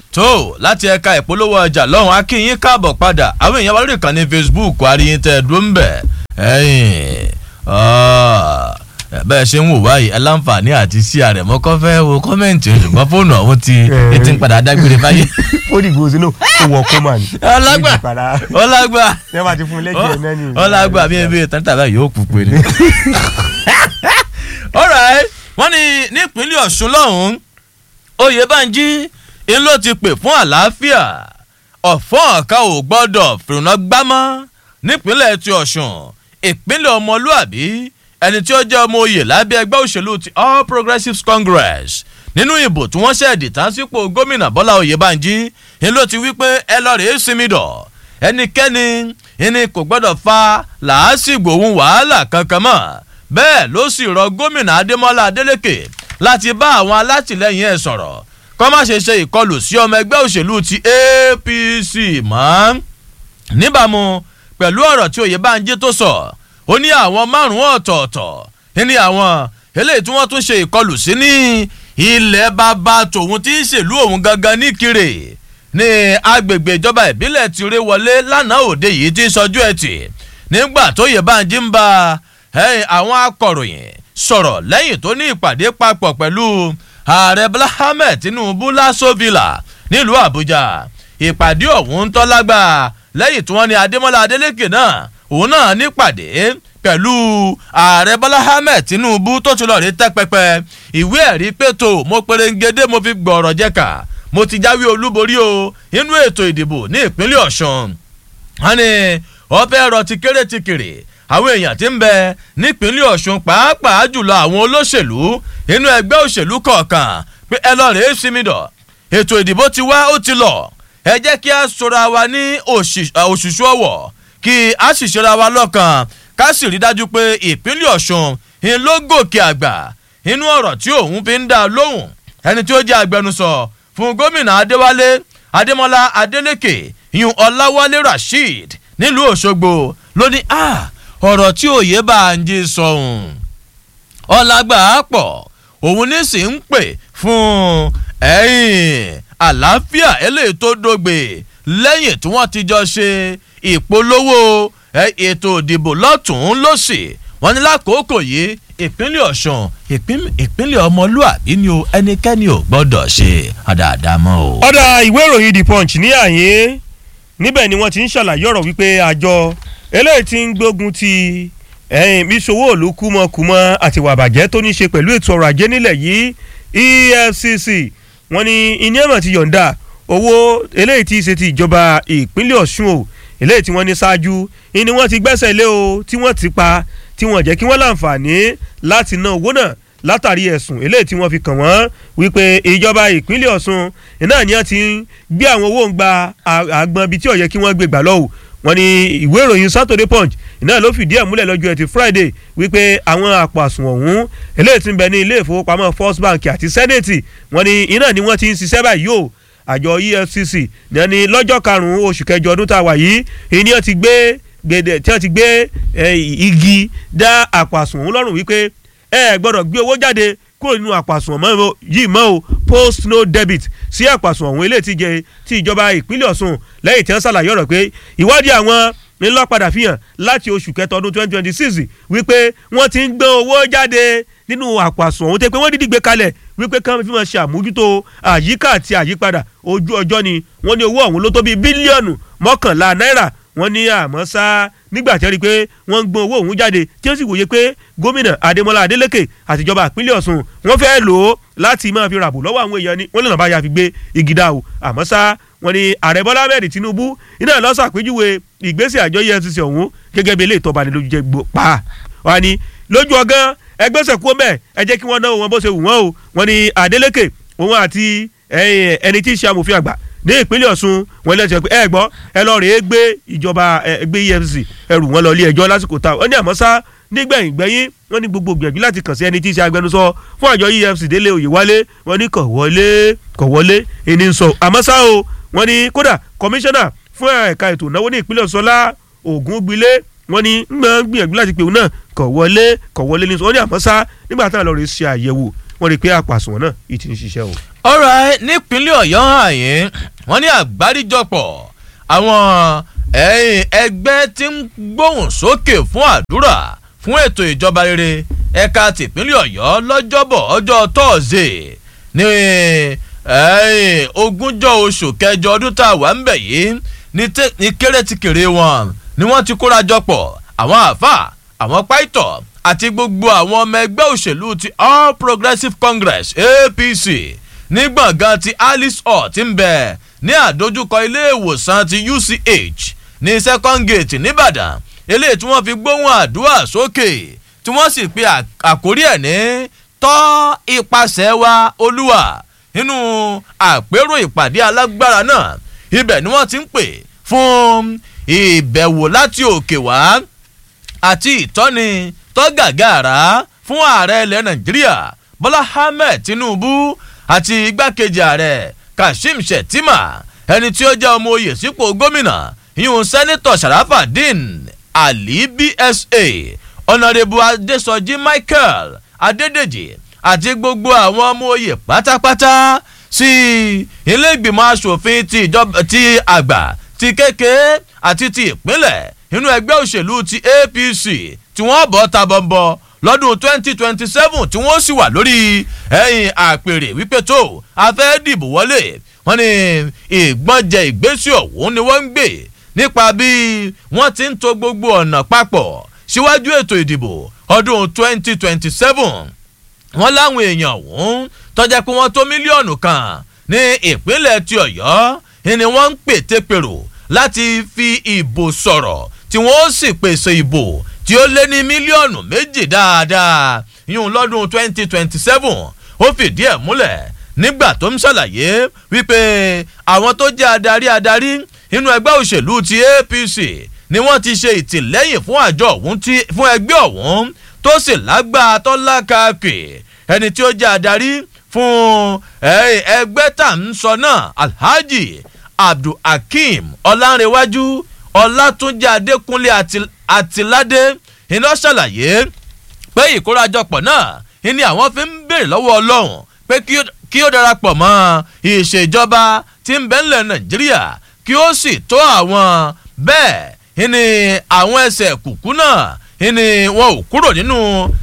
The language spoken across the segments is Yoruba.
tó láti ẹ̀ka ìpolówó ọjà lọ́hùn akínyín káàbọ̀ padà àwọn èèyàn wa lórí ìkànnì facebook àríyìn tẹ̀ dúró ń bẹ̀ ẹ̀yìn bẹ́ẹ̀ ṣe ń wò báyìí aláǹfààní àti sí ààrẹ mọ́kọ́ fẹ́ wo kọ́mẹ̀ntì ṣùgbọ́n fóònù ọ̀hún ti ti ń padà dágbére báyìí. ó dìgbò sínú ó wọ kọ́mà ní. ọlágbà ọlágbà ẹ bá ti fún un lẹ́jẹ̀ náà ní. ọlágbà bí ebi ìtàn tàbí yóò kú pé ni. alright wọ́n ní nípínlẹ̀ ọ̀ṣun lọ́hùn-ún oyèbánjí ń ló ti pè fún àlàáfíà ọ̀fọ́n ọ̀ka ò gbọ́dọ̀ fìrùnà gbámọ́ nípínlẹ̀ ti ọ̀ṣun ìpínlẹ̀ ọmọlúàbí ẹni tí ó jẹ́ ọmọ oyè lábẹ́ ẹgbẹ́ òṣèlú ti all progressives congress nínú ìbò tí wọ́n ṣẹ̀dì tán sípò gómìnà bọ́lá oyèbánjí ń ló ti wí pé ẹ lọ rèé sinmi dọ̀ ẹnikẹ́ni ìní kò gbọ́dọ̀ fa làásìgbò òun wàhálà kankan mọ́ bẹ́ẹ̀ ló sì rọ gómìnà adémọ́lá adélèké láti bá àwọn alátìlẹyìn ẹ̀ sọ̀rọ̀ kọ́ má ṣe ṣe ìkọlù sí ọmọ ẹgbẹ́ òṣèlú ti apc mọ́ níbàámu pẹ̀lú ọ̀rọ̀ tí oyèbánjí tó sọ ó ní àwọn márùn-ún ọ̀tọ̀ọ̀tọ̀ ní àwọn eléyìí tí wọ́n tún ṣe ìkọlù sí ní ilẹ̀ bàbá tòun tí ń ṣèlú òun gangan ní kiri ní agbègbè ìjọba ìbílẹ̀ ti ré wọlé lánàá òde yìí ti sọjú ẹtì nígbà tó oyèbánjí ń bá àwọn akọ̀ròyìn sọ̀rọ̀ lẹ́yìn tó ní ìpàdé papọ̀ pẹ̀lú ààrẹ bọ́lá ahmed tinubu lásòvìlà nílùú àbújá ìpàdé ọ̀hún ń tọ́lágbà lẹ́yìn tí wọ́n ní adémọ́lá adélékè náà òun náà nípàdé pẹ̀lú ààrẹ bọ́lá ahmed tinubu tó ti lọ rí tẹ́pẹpẹ ìwé ẹ̀rí pẹ̀tò mo perengede mo fi gbọ̀rọ̀ jẹ́ka mo ti jáwé olúborí o inú ètò ìdìbò ní ìpínlẹ̀ ọ̀sùn wọn ni ọbẹ̀ ẹ̀rọ ti kéré ti kéré àwọn èèyàn ti ń bẹ nípínlẹ̀ ọ̀sùn pàápàá jùlọ àwọn olóṣèlú inú ẹgbẹ́ òṣèlú kọ̀ọ̀kan pé ẹ lọ rèé sinmi dọ̀ ètò ìdìbò ti wá ó ti lọ ẹ jẹ́ kí a sọra wa ní òṣìṣú ọ̀wọ̀ kí a sì ṣera wa lọ́kàn ká sì rí dájú pé ìpínlẹ̀ ọ̀sùn ń ló gòkè àgbà inú ọ̀rọ̀ tí òun fi ń dá lóhùn ẹni tí ó jẹ́ agbẹnusọ fún gómìnà adéwálé adémọlá adélèké yun ọláwálé rasheed nílùú òṣogbo ló ní ọ̀rọ̀ tí òye bá ń jí sọ̀hún ọ̀làgbà pọ̀ òun ní sì ń pè fún ẹ̀yìn àlàáfíà eléyìí tó dógbe lẹ́yìn tí wọ́n ti jọ ṣe ìpolówó ètò ìdìbò lọ́tún lọ́sì wọ́n ní lákòókò yìí ìpínlẹ̀ ọ̀sùn ìpínlẹ̀ ọmọlúàbí ni o ẹnikẹ́ni ò gbọ́dọ̀ ṣe àdáadáa mọ́ o. ọ̀dà ìwé ìròyìn the punch ní àyè níbẹ̀ ni wọ́n ti ń ṣàlàyé ọ̀rọ̀ wípé àjọ eléyìí ti ń gbógun ti ẹ̀yìn bíṣowó òlu kúmọkúmọ àti wàbàjẹ́ tó ní í ṣe pẹ̀lú ètò ọrọ̀ ajé nílẹ̀ yìí efcc wọ́n ní iní ẹ̀mọ̀ ti yọ̀ǹda owó eléyìí ti ṣe ti ìjọba ìpínlẹ̀ ọ̀ṣun o eléyìí tí wọ́n ní ṣáájú ni wọ́n ti gbẹ́sẹ̀ lé o tí wọ́n ti pa tí wọ́n jẹ́ kí wọ́n láǹfààní láti ná owó náà látàrí ẹ̀sùn eléyìí tí wọ́n fi kàn wọ́n wípé ìjọba ìpínlẹ̀ ọ̀ṣun náà ni wọ́n ti ń gbé àwọn owó ń gba àgbọn ibi tí ó yẹ kí wọ́n gbé gbà lọ́wọ́ wọ́n ní ìwé ìròyìn saturday punch náà ló fìdí ẹ̀ múlẹ̀ lọ́jọ́ ẹtì friday wípé àwọn àpò àsùnwọ̀n ọ̀hún eléyìí ti ń bẹ ní ilé ìfowópamọ́ first bank àti senate wọ́n ní iná ni wọ́n ti ń ṣiṣẹ́ báyìí o àjọ efcc ní ní lọ́jọ́ karùn-ún oṣù kẹjọ ọdún tá a wà yìí ìní ti gbé gbèdé tí wọ́n ti gbé igi dá àpò àsùnwọ̀n ọ̀hún lọ́rùn wípé ẹ gbọ́dọ̀ gbé owó jáde kúrò nínú àpò àsùnwọ̀n yìí mọ́ o post no debit sí àpò àsùnwọ̀n ọ̀hún eléyìí ti jẹ ti ìjọba ìpínlẹ̀ ọ̀ṣun lẹ́yìn tí wọ́n ṣàlàyé ọ̀rọ̀ pé ìwádìí àwọn ńlọ padà fi hàn láti oṣù kẹta ọdún twenty twenty six wípé wọ́n ti ń gbé owó jáde nínú àpò àsùnwọ̀n ọ̀hún tẹ́ pé wọ́n dídí gbé kalẹ̀ wípé káwọn fi máa ṣe àmójútó àyíká àti àyípadà ojú ọjọ́ ni wọ́n ní owó ọ̀hún ló tó bíi bílíọ̀nù mọ́kànlá náírà wọ́n ní àmọ́ sá nígbà tí wọ́n rí i pé wọ́n ń gbọ́n owó ọ̀hún jáde tí wọ́n sì wòye pé gómìnà adémọlá adélèké àtijọba ìpínlẹ̀ ọ̀ṣun wọ́n fẹ́ lò ó láti máa fi ràbò lọ́wọ́ àwọn èèyàn ni wọ́n lè nà bá ya fi gbé igi dá o àmọ́ sá wọ́n ní ààrẹ bọ́lá ahmed tinubu iná ló ṣàpèjúwe ìgbésẹ̀ àjọ efcc ọ̀hún gẹ́gẹ́ bí eléyìí tó bani lójú jẹ́ gbó pa wọ́n ní lójú ọgán ẹgbẹ́sẹ̀ kú mẹ́ ẹ jẹ́ kí wọ́n náwó wọn bó ṣe wù wọ́n o wọ́n ní adélèké òun àti ẹni tí í ṣe amòfin àgbà ní ìpínlẹ̀ ọ̀ṣun wọn lè ṣe pé ẹ gbọ́ ẹ lọ rèé gbé ìjọba ẹgbẹ́ efcc ẹrù wọn lọ ilé ẹjọ́ lásìkò tá wọ́n ní àmọ́ sá nígbẹ̀yìn gbẹ̀yìn wọ́n ní gbogbo gbìyànjú láti kàn sí ẹni tí í ṣe agbẹnusọ fún àjọ efcc délé oyèwálé wọ́n ní kọ̀ wọlé kọ̀ wọlé ẹni ń sọ àmọ́ sá o wọ́n ní kódà kọmíṣánná fún ẹ̀ka ètò ìnáwó ní ìpínlẹ̀ ọ̀ṣọ́lá ògúngbílé wọ́n ní ń gbìyànjú láti pè òun náà kọ̀ wọlé kọ̀ wọlé ní sọ wọ́n ní àmọ́ sá nígbà táwọn lọ rè ṣe àyẹ̀wò wọ́n rí i pé àpàsùn náà ì ti ń ṣiṣẹ́ o. alright nípínlẹ̀ ọ̀yọ́ àyè wọ́n ní àgbáríjọpọ̀ àwọn ẹ̀yìn ẹgbẹ́ tí ń gbóhùn sókè fún àdúrà fún ètò ìjọba rere ẹ̀ka tìpínlẹ̀ ọ̀yọ́ lọ́jọ́bọ̀ ọjọ́ tọ́ọ̀sẹ̀ ní ẹ̀yìn ogúnjọ́ oṣù kẹjọ ọdún tá a wà ń bẹ̀ yìí ní kéré-tìkèrè wọn ni wọ́n ti kóra jọpọ̀ àwọn àáfà àwọn pàìtọ̀ àti gbogbo àwọn ọmọ ẹgbẹ́ òṣèlú ti all progressives congress apc ní gbọ̀ngàn ti alice hall ti ń bẹ̀ ní àdójúkọ ilé ìwòsàn ti uch ní second gate nìbàdàn eléyìí tí wọ́n fi gbóhùn àdúrà sókè tí wọ́n sì pe àkórí ẹ̀ ní tọ́ ipasẹ̀ wa olúwa nínú àpérò ìpàdé alágbára náà ibẹ̀ ni wọ́n ti ń pè fún ìbẹ̀wò láti òkè wá àti ìtọ́ni tọ́gàgàrà fún ààrẹ ilẹ̀ nàìjíríà bọ́lá ahmed tinubu àti igbákejì ààrẹ kashim shettima ẹni tí ó jẹ́ ọmọ oyè sípò gómìnà yíyún sẹ́nitọ̀ sharafadin ali bsa ọ̀nàrẹ́bù adésọjí michael adédèjì àti gbogbo àwọn ọmọ oyè pátápátá sí ilé ìgbìmọ̀ asòfin ti ìjọba ti àgbà ti kékeré àti ti ìpínlẹ̀ inú ẹgbẹ́ òṣèlú ti apc tí wọ́n bọ́ ta bọ́ńbọ́ lọ́dún twenty twenty seven tí wọ́n sì wà lórí ẹ̀yìn àpèrè wípé tó a fẹ́ dìbò wọlé wọ́n ní ìgbọ́njẹ ìgbésí ọ̀hún ni wọ́n ń gbé nípa bí wọ́n ti ń to gbogbo ọ̀nà papọ̀ síwájú ètò ìdìbò ọdún twenty twenty seven wọ́n láwọn èèyàn ọ̀hún tọ́jà pé wọ́n tó mílíọ̀nù kan ní ìpínlẹ̀ ti ọ̀yọ́ ni wọ́n ń pètèpèrò láti fi ìbò sọ̀rọ̀ tí wọ́n sì pèsè ìbò tí ó lé ní mílíọ̀nù méjì dáadáa yún lọ́dún twenty twenty seven ó fìdí ẹ̀ múlẹ̀ nígbà tó ń ṣàlàyé wípé àwọn tó jẹ́ adarí adarí nínú ẹgbẹ́ òṣèlú ti apc ni wọ́n ti ṣe ìtìlẹ́yìn fún àjọ ọ̀hún fún ẹgbẹ́ ọ̀hún tó sì lágbára tó lákàkì ẹni tí ó jẹ́ adarí fún ẹgbẹ́ tá à ń sọ náà alhaji abdulhakeem ọlánrewájú ọlátúnjẹ adékúnlé àtìládé iná ṣàlàyé pé ìkórajọpọ̀ náà ni àwọn fi ń béèrè lọ́wọ́ ọlọ́run pé kí ó darapọ̀ mọ́ ìṣèjọba tí ń bẹ́ńlẹ̀ nàìjíríà kí ó sì tó àwọn bẹ́ẹ̀ ni àwọn ẹsẹ̀ kùkú náà ni wọn ò kúrò nínú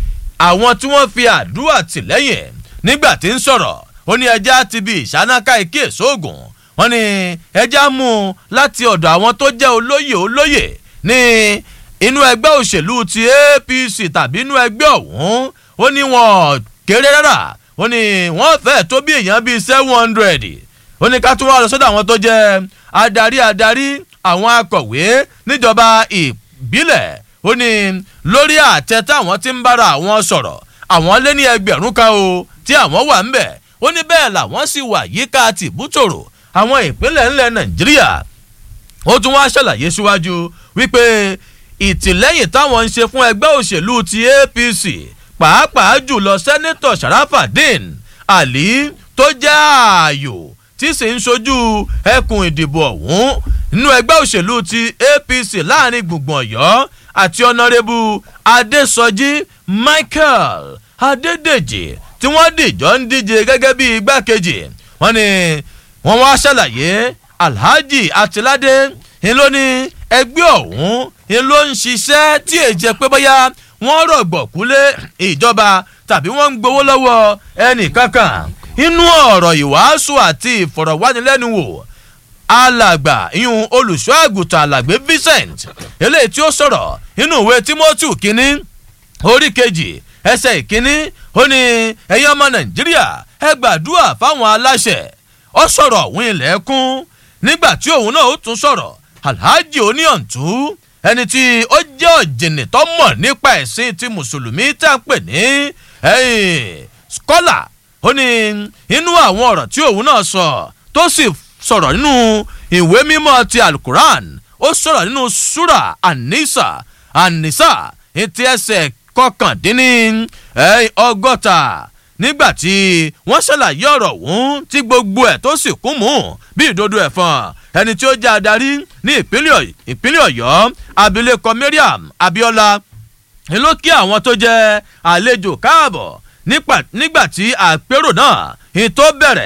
àwọn tí wọ́n fi àdúrà tìlẹ́yìn nígbà tí ń sọ̀rọ̀ ó ní ẹja ti bi ìṣánáká ike sóògùn wọn ni ẹja mú un láti ọ̀dọ̀ àwọn tó jẹ́ olóyè olóyè ní inú ẹgbẹ́ òṣèlú ti apc tàbí inú ẹgbẹ́ ọ̀hún ó ní wọn kéré rárá ó ní wọ́n fẹ́ẹ̀ tó bí èèyàn bíi seven hundred ó ní ká tún wá lọ sọ́dọ̀ àwọn tó jẹ́ adarí adarí àwọn akọ̀wé níjọba ìbílẹ̀ ó ní lórí àtẹ táwọn ti ń bára àwọn sọ̀rọ̀ àwọn lé ní ẹgbẹ̀rún kan o tí àwọn wà ń bẹ̀ ó ní bẹ́ẹ̀ làwọn sì wà yíká tìbútòrò àwọn ìpínlẹ̀ ńlẹ̀ nàìjíríà ó tún wá ṣàlàyé síwájú wípé ìtìlẹ́yìn táwọn ń ṣe fún ẹgbẹ́ òṣèlú ti apc pàápàá jùlọ sẹ́nẹ́tọ̀ sharafadin ali tó jẹ́ ààyò tí sì ń ṣojú ẹkùn ìdìbò ọ̀hún nínú ẹgbẹ́ òṣèlú ti apc láàrin gbùngbùn ọ̀yọ́ àti ọ̀nàrẹ́bù adésọjí michael adédèjì tí wọ́n dìjọ́ ń díje gẹ́gẹ́ bí igbákejì wọ́n ní wọ́n wá ṣàlàyé alhaji atilade ń ló ní ẹgbẹ́ ọ̀hún ń ló ń ṣiṣẹ́ tí èjẹ pé bóyá wọ́n rọ̀gbọ̀kú lé ìjọba tàbí wọ́n ń gbowó lọ́wọ́ ẹnì kankan inú ọ̀rọ̀ ìwàásù àti ìfọ̀rọ̀wánilẹ́nuwò alàgbà ìyún olùṣọ́ àgùntàn alàgbé vincent eléyìí tí ó sọ̀rọ̀ nínú ìwé timothy kínní orí kejì ẹsẹ̀ ìkínní ó ní ẹ̀yin ọmọ nàìjíríà ẹ gbàdúrà fáwọn aláṣẹ ọ sọ̀rọ̀ òun ilẹ̀kùn nígbà tí òun náà ó tún sọ̀rọ̀ alhaji oníyàntú ẹni tí ó jẹ́ ọ̀jìnì tó mọ̀ nípa ẹ̀sìn ti mùsùlùmí tá a pè ní skọ́là ó ní inú àwọn ọ̀rọ̀ tí òun náà sọ tó sì sọ̀rọ̀ nínú ìwé mímọ́ ti alukuran ó sọ̀rọ̀ nínú sura anisa anisa etí ẹsẹ̀ kọkàndínní ọgọ́ta nígbà tí wọ́n ṣàlàyé ọ̀rọ̀ ọ̀hún tí gbogbo ẹ̀ tó sì kún mú bí ìdodo ẹ̀fọn ẹni tí ó jẹ́ adarí ní ìpínlẹ̀ ọ̀yọ́ abilékọ mariam abiola ni ló kí àwọn tó jẹ́ àlejò káàbọ̀ nígbà tí àpérò náà ìtó bẹ̀rẹ̀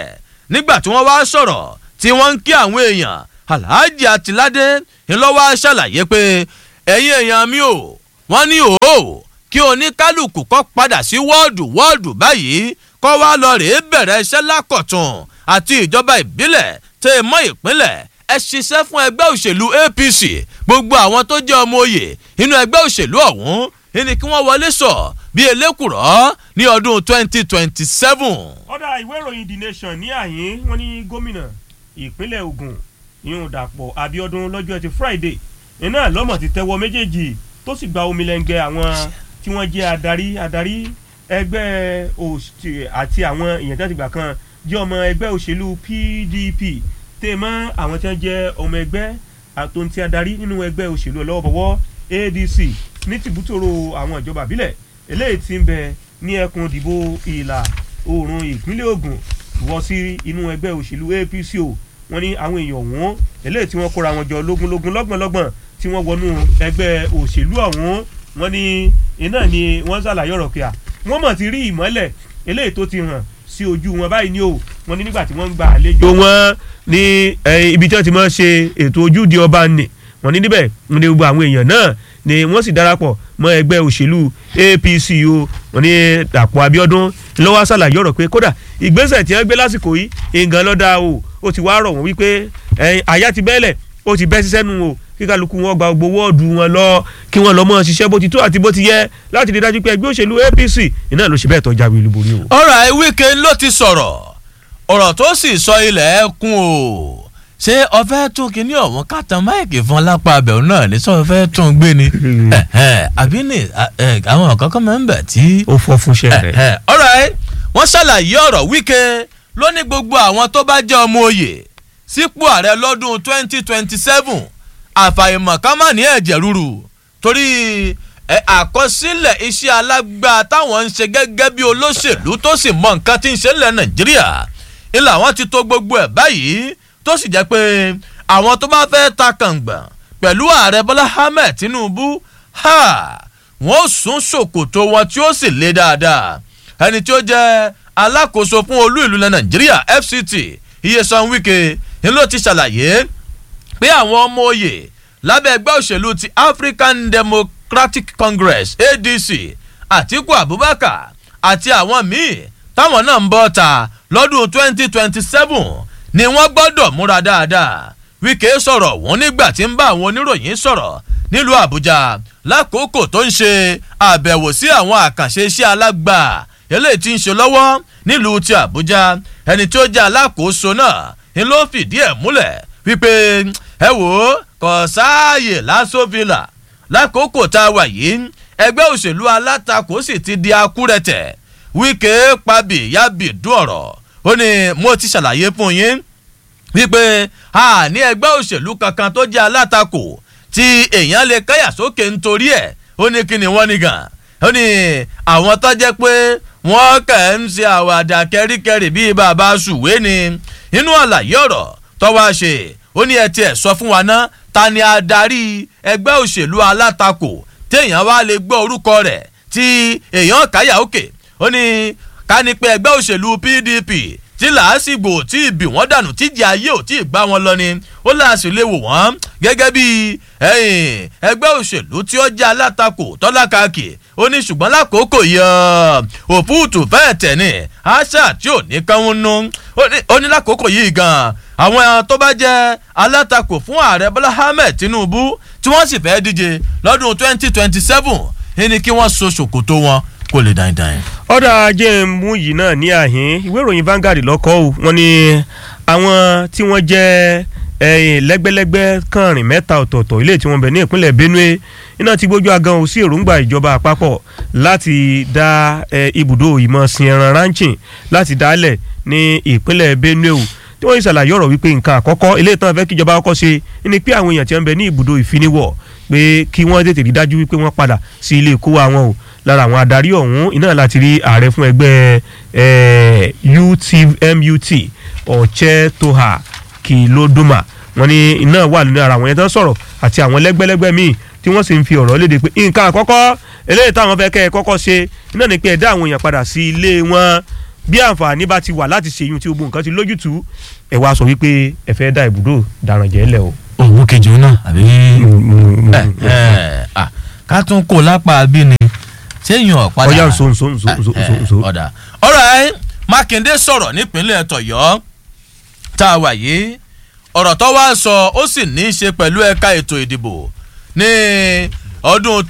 nígbà tí wọ́n wá sọ̀rọ̀ tí wọ́n ń kí àwọn èèyàn alhaji atilade ńlọ́wọ́ ṣàlàyé pé ẹ̀yin èèyàn mi ò wọ́n ní òó kí oníkálukú kọ́ padà sí wọ́ọ̀dù wọ́ọ̀dù báyìí kọ́ wá lọ rèé bẹ̀rẹ̀ iṣẹ́ lákọ̀tún àti ìjọba ìbílẹ̀ tẹ́ ẹ mọ́ ìpínlẹ̀ ẹ ṣiṣẹ́ fún ẹgbẹ́ òṣèlú apc gbogbo àwọn tó jẹ́ ọmọ òye inú ẹgbẹ́ òṣèlú ọ̀hún ní kí wọ́n wọlé sọ bí elékùrọ́ ní ọdún twenty twenty seven. ọ̀dà ìwé ìròyìn the nation ní àyín wọn ní gómìnà ìpínlẹ̀ ogun ìhùn dàpọ̀ abiodun lọ́jọ́ ẹtì friday iná lọ́mọ̀ ti tẹ́wọ́ méjèèjì tó sì gba omi lẹ́ngẹ́ àwọn tí wọ́n jẹ́ adarí adarí ẹgbẹ́ àti àwọn èèyàn tí wọ́n ti gbà kan jẹ́ ọmọ ẹgbẹ́ òṣèlú pdp tẹ́ mọ́ àwọn tí wọ́n jẹ́ ọmọ ẹgbẹ́ àtòǹtì adarí nínú ẹgbẹ́ òṣèlú ọlọ́wọ́bọ̀wọ́ adc ní tìbútòrò àwọn ìjọba àbílẹ̀ eléyìí ti ń bẹ ní ẹkùn ìdìbò ìlà oòrùn ìpínlẹ̀ ogun wọ sí inú ẹgbẹ́ òṣèlú apc o wọ́n ní àwọn èèyàn ọ̀hún eléyìí tí wọ́n kóra wọn jọ lógúnlógún lọ́gbọ̀nlọ́gbọ̀n tí wọ́n wọnú ẹgbẹ́ òṣèlú ọ̀hún wọ́n ní iná ni wọ́n ṣàlàyé ọ̀rọ̀ kíá wọ́n mọ̀ ti rí ìmọ́lẹ̀ eléyìí tó ti hàn sí ojú wọn báyìí ni o wọ́n ní nígbà tí wọ́n ń gba àlejò wọn ní ibi tí wọ́n ti máa ṣe ètò ojúde ọba nì wọ́n ní níbẹ̀ ní gbogbo àwọn èèyàn náà ni wọ́n sì darapọ̀ mọ́ ẹgbẹ́ òṣèlú apc o wọ́n ní dàpọ̀ abiodun lọ́wọ́ ṣàlàyé ọ̀rọ̀ pé kódà ìgbésẹ̀ tí wọ́n gbé lásìkò yìí nǹkan lọ́dà o ó ti wá rọ̀ wọ́n wípé àyà ti bẹ́ẹ̀lẹ̀ ó ti bẹ́ sísẹ́ nu o kí kálukú wọn gba gbogbo wọ́ọ̀dù wọn lọ kí wọ́n lọ́ mọ́ ṣiṣẹ́ bó ti tó àti bó ti yẹ láti rí dájú pé ẹgbẹ́ òṣèlú apc iná ló ṣe bẹ́ẹ̀ tọ́jà wí olúborí o. ọ̀rọ̀ wíkẹ́ ló ti sọ̀rọ̀ ọ̀rọ̀ tó sì sọ ilẹ̀ ẹkùn o ṣé ọfẹ́ tún kínní ọ̀hún kàtàn máìkì fún lápá abẹ́ọ̀ náà ní sọ fẹ́ tún gbé ni àbí ní àwọn kankan máa ń bẹ̀ tí. ó fọ́ fúnṣẹ́ rẹ̀. ọ̀rọ̀ wọ́n ṣàlàyé ọ̀rọ̀ wíkẹ́ ló ní gbogbo àwọn tó bá jẹ́ ọmọ òye sípò ààrẹ lọ́dún twenty twenty seven àfàìmọ̀ ká má ní ẹ̀jẹ̀ rúru torí àkọsílẹ̀ iṣẹ́ alágbá táwọn ń ṣe gẹ́gẹ́ bí olóṣèlú tó sì mọ nǹkan tí ń ṣe nílẹ̀ nàìjíríà ilà wọn ti tó gbogbo ẹ̀ báyìí tó sì jẹ́ pé àwọn tó bá fẹ́ ta kàngbọ̀n pẹ̀lú ààrẹ bọ́lá ahmed tinubu wọ́n sún ṣòkòtò wọn tí ó sì le dáadáa ẹni tí ó jẹ́ alákòóso fún olú ìlú nàìjíríà fct iyesan wike ni ló ti ṣàlàyé pé àwọn ọmọ òye lábẹ́ ẹgbẹ́ òṣèlú ti african democratic congress adc atiku abubakar àti àwọn míì táwọn náà ń bọ́ ta lọ́dún twenty twenty seven ni wọ́n gbọ́dọ̀ múra dáadáa wike sọ̀rọ̀ wọn nígbà tí ń bá àwọn oníròyìn sọ̀rọ̀ nílùú àbújá lákòókò tó ń ṣe àbẹ̀wò sí àwọn àkànṣe iṣẹ́ alágbà eléyìí tí ń ṣe lọ́wọ́ nílùú ti àbújá ẹni tí ó jẹ́ alákòóso náà ni ló fìdí ẹ̀ múlẹ̀ wípé ẹ wò ó kò sáàyè lásòfìlà lákòókò tá a wà yìí ẹgbẹ́ òṣèlú alátakò sì ti di akúrẹ̀tẹ̀ wíkẹ́ pàbí yábì dún ọ̀rọ̀ ó ní mo ti ṣàlàyé fún yín wípé a ní ẹgbẹ́ òṣèlú kankan tó jẹ́ alátakò tí èèyàn lè káyà sókè nítorí ẹ̀ ó ní kí ni wọ́n ní gan ó ní àwọn tó jẹ́ pé wọ́n kàn ń ṣe àwàdà kẹ́ríkẹ́rì bíi bàbá ṣùwé ni inú àlàyé ọ̀rọ̀ tọ́wọ́ ṣe ó ní ẹ tiẹ̀ sọ fún wa ná ta ni adarí ẹgbẹ́ òṣèlú alátakò téèyàn wá lè gbọ́ orúkọ rẹ̀ tí èèyàn káyà òkè ó ní ká ní pé ẹgbẹ́ òṣèlú pdp tí làásìgbò tí ìbí wọn dànù tíjì ayé ò tí ì gbá wọn lọ ni ó láàṣì lè wò wọ́n gẹ́gẹ́ bí ẹgbẹ́ òṣèlú tí ó jẹ́ alátakò tọ́lákàkì ó ní ṣùgbọ́n lákòókò yẹ òfúùtù fẹ́ẹ̀ tẹ̀ ní àṣà tí ò ní kánwó nú ó ní lákòókò yìí gan àwọn tó bá jẹ́ alátakò fún ààrẹ bọ́lá ahmed tinubu tí wọ́n sì fẹ́ díje lọ́dún twenty twenty seven ní kí wọ́n so ṣòkòtò wọn kó lè dáin-dáin. ọ̀dà ajé mú yìí náà ní àhín ìwé ìròyìn Vanguard lọ́kọ́ o wọ́n ní àwọn tí wọ́n jẹ́ lẹ́gbẹ́lẹ́gbẹ́ kànrin mẹ́ta ọ̀tọ̀ọ̀tọ̀ ilé tí wọ́n bẹ̀ ní ìpínlẹ̀ Benue iná ti gbójú agan ò sí èròǹgbà ìjọba àpapọ̀ láti dá ibùdó ìmọ̀ sin ẹran ranching láti dálẹ̀ ní ìpínlẹ̀ Benue o tí wọ́n yìí ṣàlàyé ọ̀rọ̀ wípé nǹkan àkọ́kọ́ ilé ìtàn fẹ́ kíjọba kọ́kọ́ ṣe ni pé àwọn èèyàn tí wọ́n bẹ ní ibùdó ìfiniwọ̀ pé kí wọ́n tètè rí dájú wípé wọ́n padà sí ilé ìkó àwọn o lára àwọn adarí ọ̀hún iná láti rí ààrẹ fún ẹgbẹ́ UTMUT ọ̀chẹ́tòhà kìlódùmá wọ́n ní iná wà nínú ara àwọn yẹn tán sọ̀rọ̀ àti àwọn lẹ́gbẹ́lẹ́gbẹ́ míì tí wọ́n sì ń fi ọ̀rọ̀ léde pé nǹkan àkọ́kọ́ eléyìí táwọn fẹ́ kẹ́ ẹ kọ́kọ́ ṣe iná ni pé ẹ dá àwọn èèyàn padà sí ilé wọn bí àǹfààní bá ti wà láti ṣèyún tí gbogbo nǹkan ti lójútùú ẹ wá sọ wípé ẹ fẹ́ dá ibùdó dàrànjẹ́ lẹ̀ o. òun kejì òun náà àbí. Mm, ẹ ẹ à ká tún kó lápá bí ni sẹ́yìn ọ̀padà. ọjà nso nso nso nso nso nso. ọ̀dà ọ̀rọ̀ mákindé sọ̀rọ̀ nípínlẹ̀ tọ̀yọ́ tá a wà yìí ọ̀rọ̀ tó wá sọ ó sì ní í ṣe pẹ̀lú ẹ̀ka ètò ìdìbò ní ọdún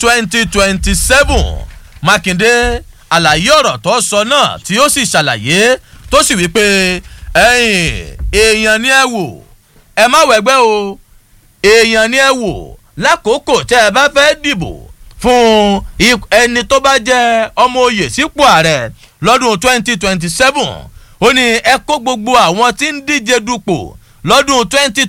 2027 mákindé àlàyé ọ̀rọ̀ tó sọ náà tí ó sì ṣàlàyé tó sì wí pé ẹ̀yin èèyàn ni ẹ wò ẹ má wẹ̀gbẹ́ o èèyàn ni ẹ wò lákòókò tẹ́ ẹ bá fẹ́ dìbò fún ip- ẹni tó bá jẹ́ ọmọ oyè sípò ààrẹ lọ́dún 2027 ó ní ẹ kó gbogbo àwọn tí ń díje dupò lọ́dún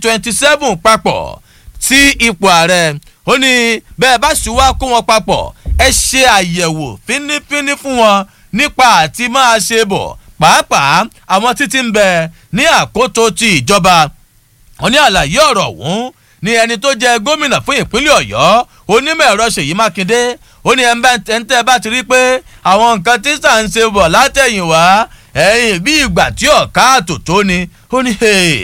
2027 papọ̀ sí ipò ààrẹ ó ní bẹ́ẹ̀ bá sì wá kó wọn papọ̀ ẹ ṣe àyẹ̀wò fínífíní fún wọn nípa àti máa ṣe bọ̀ pàápàá àwọn títí ń bẹ ní àkótó ti ìjọba wọn ní àlàyé ọ̀rọ̀ ọ̀hún ní ẹni tó jẹ gómìnà fún ìpínlẹ̀ ọ̀yọ́ onímọ̀ ẹ̀rọ ṣèyí mákindé ó ní ẹ̀ńtẹ́ bá ti rí pé àwọn nǹkan tí sà ń ṣe bọ̀ látẹ̀yìnwá ẹ̀yìn bí ìgbà tí ọ̀ká àtòtó ni ó ní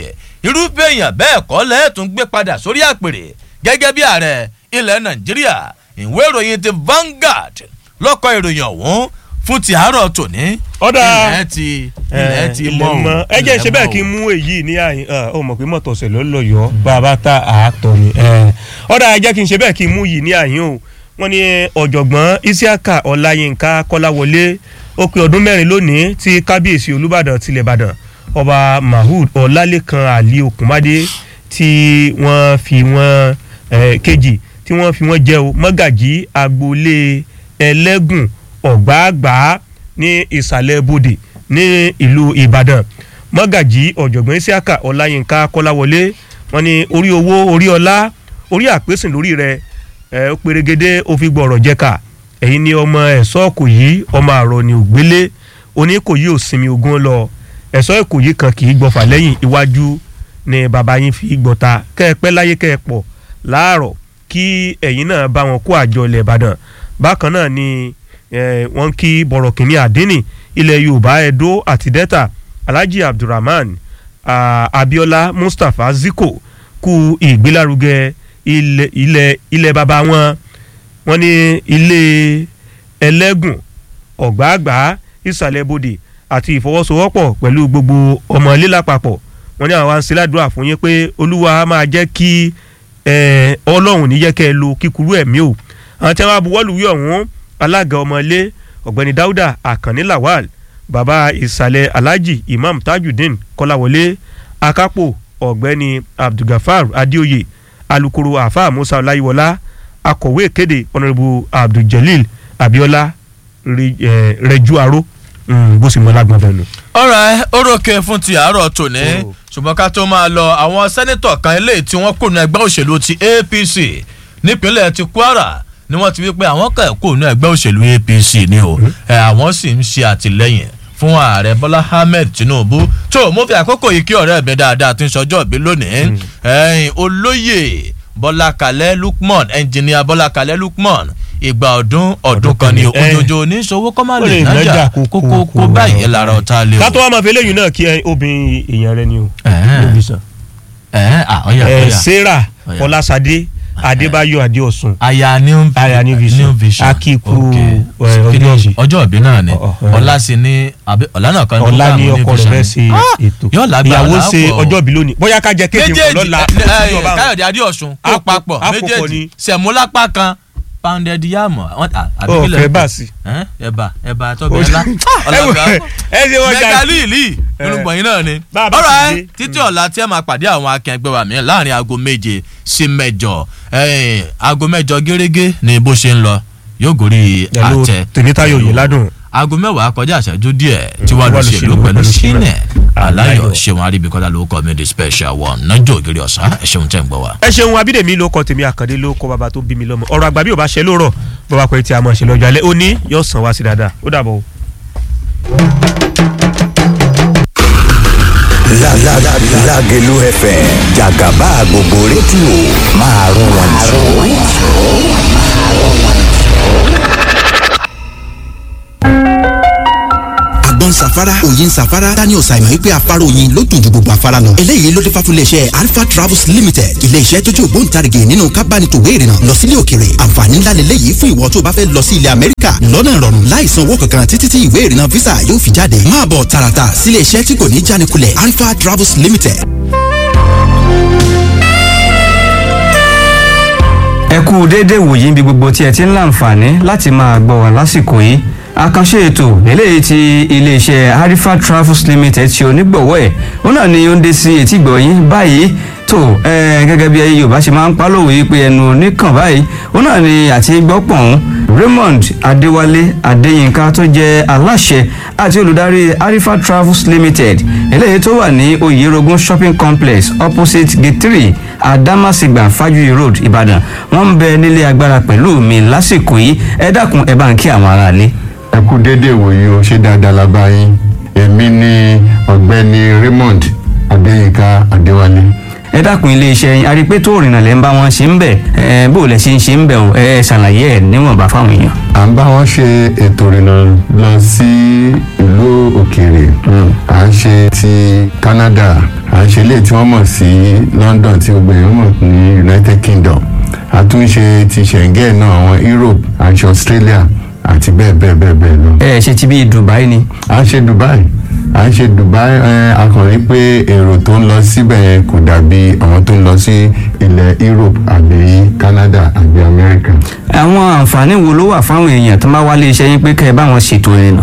irúfẹ́ èèyàn bẹ́ẹ̀ kọ́ lẹ́ẹ̀tún gbé padà sórí àpèrè gẹ́gẹ́ bí ààrẹ ilẹ̀ nàìjíríà ìwé ìròyìn ti Vanguard lọ́kọ̀ ìròyìn ọ̀hún fún ti àárọ̀ tòní Ọ̀dà. ilẹ̀ ti ilẹ̀ ti mọ́ o ẹ jẹ́ ṣe ilẹ̀ bẹ́ẹ̀ mọ́ kí o. n mú èyí ní àyìn ọ mọ̀ pé mọ̀tò ọ̀sẹ̀ ló lọ yọ bàbá tá àátọ̀ ni. ẹ. ọ̀dà ẹ jẹ́ kí n ṣe bẹ́ẹ̀ kí n mú yìí ní àyìn o wọ́n ní ọ̀jọ̀gbọ́n Isiaka Ọláyínká Kọ́láwọlé ó pé ọdún mẹ́rin lónìí tí kábíyèsí Olúbàdàn tilẹ̀ Ìbàdàn ọba Mahood Ọlálékan Ali Òkúnmádé tí wọ́n fi wọ́n eh, kejì tí wọ́n fi wọ́n jẹ́ o mọ́gàjí agboolé ẹlẹ́gùn ọ̀gbáàgbá ní ìsàlẹ̀ bodè ní ìlú ìbàdàn mọ́gàjí ọ̀jọ̀gbọ́n isiaka ọláyínká kọ́láwọlé wọn ní orí owó orí ọlá orí àpèsìn lórí rẹ ẹ ó perégedé ó fi gbọ̀rọ̀ jẹ́ka ẹ̀yin ni ọmọ ẹ̀sọ́ òkòyí ọmọ àrọ̀ ni ògbélé oníkòyí ò sinmi ogun lọ ẹ̀sọ́ ìkòyí kan kì í gbọ́fà lẹ́yìn iwájú ni bàbá yín fi gbọ́ta kẹ́ ẹ pẹ́ láyé kẹ́ ẹ pọ̀ láàárọ̀ kí ẹ̀yin náà bá wọn kó àjọ ilẹ̀ ìbàdàn bákan náà ni eh, wọ́n kí bọ̀rọ̀kìnní àdínì ilẹ̀ yorùbá edo àti delta alhaji abdulrahman ah, abiola mustapha ziko kú ìgbélárugẹ ilẹ̀ ilẹ̀ ilẹ̀ bàbá wọn wọ́n ní ilé ẹlẹ́gùn ọ̀gbáàgbá ìsàlẹ̀ bodè àti ìfọwọ́sowọ́pọ̀ pẹ̀lú gbogbo ọmọ ilé lápapọ̀ wọ́n ní àwọn àǹsíládùúrà fún yín pé olúwa máa jẹ́ kí eh, ọlọ́run ní jẹ́ kẹ́ ẹ lo kíkúrú ẹ̀mí o àwọn tí wọ́n á buwọ́lù wí ọ̀hún alága ọmọlé ọ̀gbẹ́ni dáúdà àkànní lawal bàbá ìsàlẹ̀ alhaji imam tajudeen kọ́láwọlé akápò ọ̀gbẹ́ni abdulgafar adéoyè alukoro àfáà musa ọláyíwọlá akọ̀wé ìkéde ọ̀nàrẹ́bù abduljalil abiola Re- eh, rẹjú aró bó sì mọ lágbọn bẹnu. ọ̀rọ̀ orókè fún ti àárọ̀ tòní Oh. ṣùgbọ́n ká tó máa lọ àwọn sẹ́nitọ̀ kan eléyìí tí wọ́n kùnú ẹgbẹ́ òṣèlú ti APC nípínlẹ̀ ti Kwara ni wọ́n ti wí pé àwọn kan kùnú ẹgbẹ́ òṣèlú APC ni o ẹ, àwọn sì ń ṣe àtìlẹ́yìn fún ààrẹ Bọ́lá Ahmed Tinubu tó mo fi àkókò yìí kí ọ̀rẹ́ mi dáadáa tí ń sọjọ́ ìbí lónìí ẹ̀yìn olóyè Bọ́lá Kalẹ́ Lukman ẹnjìníà Bọ́lá Kalẹ́ Lukman ìgbà ọdún ọdún kan ni kan ni, ẹ. òjòjò oníṣòwò kọ́ máa Ó lè lè nájà nájà kókó kókó kó báyìí lára ọ̀tá lé o. ká tó wá máa fi eléyìí náà kí ẹ, obìnrin èèyàn rẹ ni o. Ẹ̀hẹ́n. níbi sàn. ẹ à ọyà ẹ ọyà sarah Ọ̀yà. ọlásàdé adébáyọ̀ adéọ̀sùn aya new Aya New Vision. new vision Akíkú, Okay. ẹ, Kí ni ọjọ́ ìbí. ọjọ́ ìbí náà ni Ọ̀, ọ̀, ẹ̀. ọlá sì ni àbí ọlá náà kan ọlá ní program ọkọ New rẹ fẹ́ Vision. ṣe Ah! ètò yóò lágbára ìyàwó ṣe lápò. ọjọ́ ìbí lónìí bóyá ká jẹ kéèké méjèèjì lọ́la ẹ, ẹ, ọba àwọn. káyọ̀dé adéọ̀sùn kó Àpò- papọ̀ àpòpọ̀ méjèèjì ni. sẹ̀múlápá kan pounded yam àwọn- à- àbí Ó, kílẹ̀ fẹ́ ń bà pè? sí. Ẹ́, ẹ̀bà ẹ̀bà tọ́bẹ̀ ńlá ẹ wò, ẹ ṣe wọ́n jà mẹgalíìlì irúgbọ̀n yìí náà ni. Bá a bá ọ̀rọ̀ ti ẹ dé. títí ọ̀la tí ẹ máa pàdé àwọn akẹgbẹ́ wa mìíràn láàrin aago méje sí mẹ́jọ ẹ̀yìn, aago mẹ́jọ gẹ́gẹ́ ni bó ṣe ń lọ yóò gorí pẹ̀lú àtẹ. tèmítáyọ̀ yìí ládùn. aago mẹ́wàá kọjá àṣẹjú díẹ̀ tí wàá wà lọ lọ ṣèlú ṣèlú pẹ̀lú pẹ̀lú sínẹ̀ Ṣínẹ̀ aláyọ̀ Aláyọ̀. ṣéwọn aríbikọ́lá ló kọ́ mi the special one nájọ́ ògiri ọ̀sán ẹ̀ ṣeun tẹ̀ ń gbọ́ wa. ẹ ṣeun abídèmí ló kọ tèmi àkàndé ló kọ bàbá tó bí mi lọ́mọ ọ̀rọ̀ àgbà bí ò bá ṣe lóòrọ̀ bàbá pẹ tí a mọ̀ ṣe lọ́jọ́ alẹ́ ó ní yóò sàn wá sí dáadáa ó dàbọ̀ o. La la la Lágelú FM Jàgàbá gbogbo rédíò máa rún wọn jù. agbọ́n àgbọn safara òyin safara daniel simon wípé afárá oyin ló dùn ju gbogbo afárá lọ. eléyìí ló dé fà fún iléeṣẹ́ alpha travels limited iléeṣẹ́ tó jẹ́ ògbóǹtarìgì nínú kábánitòwé ìrìnnà lọ sílé òkèrè àǹfààní ńlá lélẹ́yìí fún ìwọ tó bá fẹ́ lọ sí ilẹ̀ amẹ́ríkà lọ́nà ìrọ̀rùn láìsan owó kankan títí tí ìwé ìrìnnà visa yóò fi jáde máa bọ̀ tààràtà sílé iṣẹ́ tí kò ní jánikulẹ̀ alpha travels limited ẹ kú déédéé wòyí níbi gbogbo tí ẹ ti ń láǹfààní láti máa gbọ́ wá lásìkò yìí àkànṣe ètò eléyìí ti iléeṣẹ́ harifa travels limited ti onígbọ̀wọ́ ẹ̀ ó náà ni ó ń dé sí etí gbọ̀yìn báyìí tó ẹ gẹ́gẹ́ bí yorùbá ṣe máa ń pálòwé yìí pé ẹnu oníkàn báyìí ó náà ni àti gbọ́pọ̀n raymond adéwálé adéyínká tó jẹ́ aláṣẹ àti olùdarí harifa travels limited eléyìí tó wà ní oyerogun shopping complex opposite gate three adamasingba fajuyi road ìbàdàn wọ́n ń bẹ nílé agbára pẹ̀lú mi lásìkò yìí ẹ dákun ẹ bá ń kí àwọn aráalé. ẹ kú déédéé wòye o ṣé dáadáa la bá yín èmi ni ọ̀gbẹ́ni raymond adéyínká adéwálé ẹ dákun iléeṣẹ́ yín arípé tó rìnnà lẹ́ ń bá wọn ṣe ń bẹ̀ ẹ bó lẹ ṣe ń ṣe ń bẹ̀ o ẹ ṣàlàyé ẹ níwọ̀nba fáwọn èèyàn. à ń bá wọn ṣe ètò ìrìnà lọ sí ìlú òkèèrè à ń ṣe ti canada à ń ṣe ilé tí wọ́n mọ̀ sí london tí gbogbo èèyàn mọ̀ ní united kingdom a tún ṣe ti schengen náà àwọn europe à ń ṣe australia àti bẹ́ẹ̀ bẹ́ẹ̀ bẹ́ẹ̀ bẹ́ẹ̀ lọ. ẹ ṣe ti bí dubai ni. à ń ṣe dubai à ń ṣe dubai ẹ a kàn rí pé èrò tó ń lọ síbẹ̀ yẹn kò dàbí àwọn tó ń lọ sí ilẹ̀ europe àbí canada àbí america. àwọn àǹfààní wo ló wà fáwọn èèyàn tó bá wálé iṣẹ́ yín pé kẹ́ ẹ bá wọn ṣètò ìrìnà.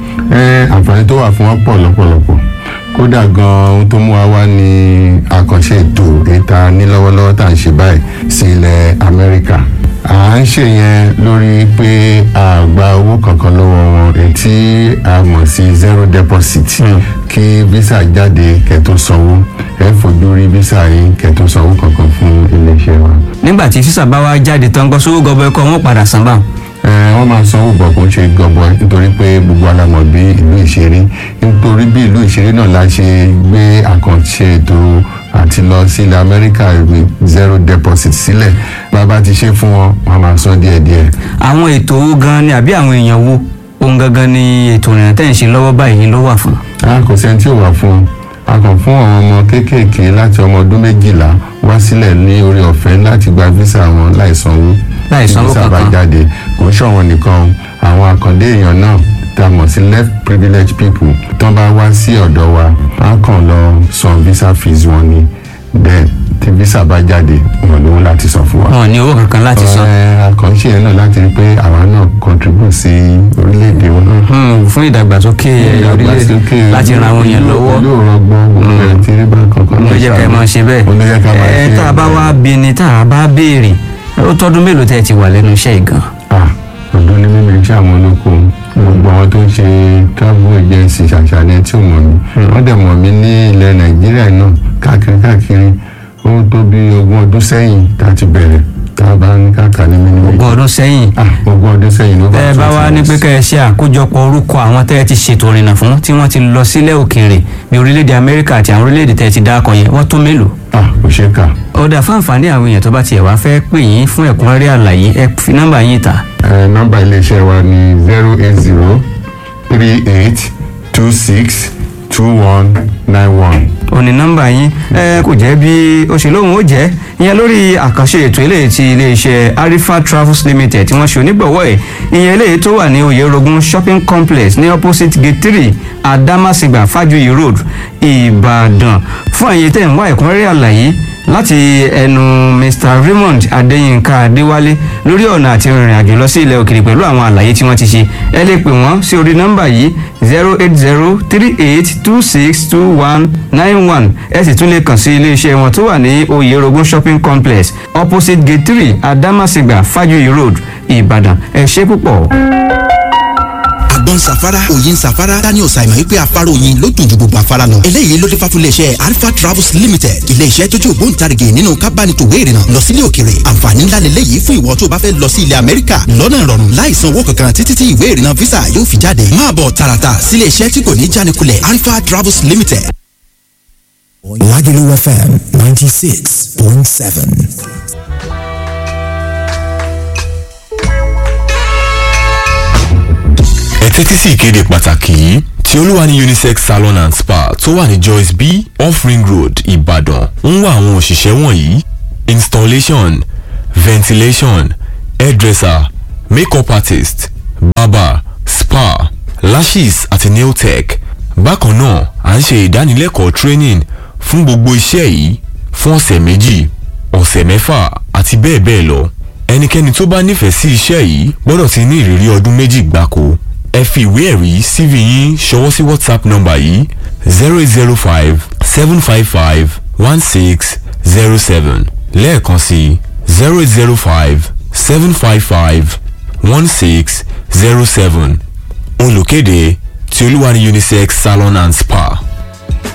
ẹ àǹfààní tó wà fún wọn pọ̀ lọ́pọ̀lọpọ̀ kódà gan ohun tó mú wa wá ní àkànṣe ètò ìta ní lọ́wọ́lọ́wọ́ tá à ń ṣe báyìí sí ilẹ̀ amẹ́ríkà à ń ṣe yẹn lórí pé a gba owó kankan lọ́wọ́ wọn èyí tí a mọ̀ sí zero deposit kí visa jáde kẹ́ tó sanwó ẹ fojú rí visa yín kẹ́ tó sanwó kankan fún iléeṣẹ́ wa. nígbà tí sísà bá wá jáde tán gbọ́ sówó gọbọ ẹkọ wọn padà san báwọn. ẹ wọ́n máa sanwó bọ̀ kó ń ṣe gọbọi nítorí pé gbogbo alamọ̀ bí ìlú ìṣeré nítorí bí ìlú ìṣeré náà la ṣe gbé àkànṣe ètò àti lọ sí ilẹ̀ amẹ́ríkà ìwé zero deposit sílẹ̀ bàbá ti ṣe fún wọn wọn máa san díẹ̀díẹ̀. àwọn ètò owó gan ni àbí àwọn èèyàn wo ohun gangan ni ètò ìrìnà tẹ̀ ń ṣe lọ́wọ́ báyìí ló wà fún. a kò sẹ́ni tí ò wà fún un a kàn fún àwọn ọmọ kéékèèké láti ọmọ ọdún méjìlá wá sílẹ̀ ní orí ọ̀fẹ́ láti gba visa wọn láì sanwó Láì sanwó visa bá kankan. jáde kò ń ṣọ̀wọ́n nìkan àwọn àkàndé èèyàn náà tá a mọ̀ sí left privileged people tán bá wá sí ọ̀dọ̀ wa a kàn lọ san visa fees wọn ni then tí visa bá jáde wọn lówó láti san fún wa. wọn ò ní owó kankan láti san. Ẹ, àkànṣe yẹn náà láti rí pé àwa náà contribute sí orílẹ̀-èdè wọn náà Hmm, fún ìdàgbàsókè orílẹ̀-èdè láti ran àwọn èèyàn lọ́wọ́. yóò rọgbọ́n gbogbo ẹ̀ tí rí bá kankan ló jẹ́ ká ẹ máa ṣe bẹ́ẹ̀. ló jẹ́ ká máa ṣe ẹ tá a bá wá bí ni tá a bá béèrè ó tọ́dún mélòó tẹ́ ẹ ti wà lẹ́nu iṣẹ́ yìí gan. ah ọdún ní mímí iṣẹ́ àwọn olóko gbogbo àwọn tó ń ṣe travel agency ṣàṣàlẹ̀ tí ò mọ̀ mí wọ́n dẹ̀ mọ̀ mí ní ilẹ̀ nàìjíríà náà káàkiri káàkiri ó tó bí ogún ọdún sẹ́yìn tá a ti bẹ̀rẹ̀ tá a bá ní káàkiri ní mímí. ogún ọdún sẹ́yìn. ah ogún ọdún sẹ́yìn ló bá tẹ́ ẹ bá wá ní pé kẹ́ ẹ ṣe àkójọpọ̀ orúkọ àwọn tẹ́ ẹ ti ṣètò ìrìnà fún tí wọ́n ti lọ sílẹ̀ òkèèrè bí orílẹ̀-èdè amẹ́ríkà àti àwọn orílẹ̀-èdè tẹ́ ẹ ti dákọ̀ yẹn wọ́n tó mélòó. ah kò ṣeé kà. ọ̀dà fún àǹfààní àwọn èèyàn tó bá tiẹ̀ wá fẹ́ pè yín fún ẹ̀kúnrẹ́rẹ́ àlàyé ẹ fi nọ́mbà yín ta. Ẹ, nọ́mbà iléeṣẹ́ wa ni zero eight zero three eight two six two one nine one. òní nọ́mbà yín ẹ kò jẹ́ bí ó ṣe lóhùn ó jẹ́ ìyẹn lórí àkànṣe ètò eléyìí ti iléeṣẹ́ arifa travels limited tí wọ́n ṣe onígbọ̀wọ́ ẹ̀ ìyẹn eléyìí tó wà ní oyerogun shopping complex ní opposite gate three adamasingba fajuyi road ìbàdàn fún àyè tẹ̀ ń wá ẹ̀kúnrẹ́rẹ́ àlàyé láti ẹnu mr raymond adéyínká adéwálé lórí ọ̀nà àti ìrìn àjò lọ sí ilẹ̀ òkèèrè pẹ̀lú àwọn àlàyé tí wọ́n ti ṣe ẹ lè pè wọ́n sí orí nọ́mbà yìí zero eight zero three eight two six two one nine one ẹ sì tún lè kàn sí iléeṣẹ́ wọn tó wà ní oyerogun shopping complex opposite gate three adamasingba fajuyi road ìbàdàn ẹ ṣe púpọ̀. àgbọn safara òyin safara daniel simon wípé afárá oyin ló dùn ju gbogbo afárá lọ. eléyìí ló dé fà fún iléeṣẹ́ alpha travels limited iléeṣẹ́ tó jẹ́ ògbóǹtarìgì nínú kábánitòwé ìrìnà lọ sílé òkèrè àǹfààní ńlá lélẹ́yìí fún ìwọ tó bá fẹ́ lọ sí ilẹ̀ amẹ́ríkà lọ́nà ìrọ̀rùn láì san owó kankan títí tí ìwé ìrìnà visa yóò fi jáde máa bọ̀ tààràtà sílé iṣẹ́ tí kò ní jánikulẹ̀ alpha travels limited. Lagelu FM 96.7. ẹ tẹ́tí sí ìkéde pàtàkì yìí tí olúwa ní unisex salon and spa tó wà ní joyce b off ring road ìbàdàn ń wá àwọn òṣìṣẹ́ wọ̀nyí installation ventilation hairdresser makeup artist barber spa lashes àti nail tech bákan náà à ń ṣe ìdánilẹ́kọ̀ọ́ training fún gbogbo iṣẹ́ yìí fún ọ̀sẹ̀ méjì ọ̀sẹ̀ mẹ́fà àti bẹ́ẹ̀ bẹ́ẹ̀ lọ ẹnikẹ́ni tó bá nífẹ̀ẹ́ sí iṣẹ́ yìí gbọ́dọ̀ ti ní ìrírí ọdún méjì gbáko ẹ fi ìwé ẹ̀rí cv yín ṣọwọ́ sí whatsapp nọ́mbà yìí zero eight zero five seven five five one six zero seven lẹ́ẹ̀kan sí zero eight zero five seven five five one six zero seven olùkéde tí olúwa ní unisex salon and spa.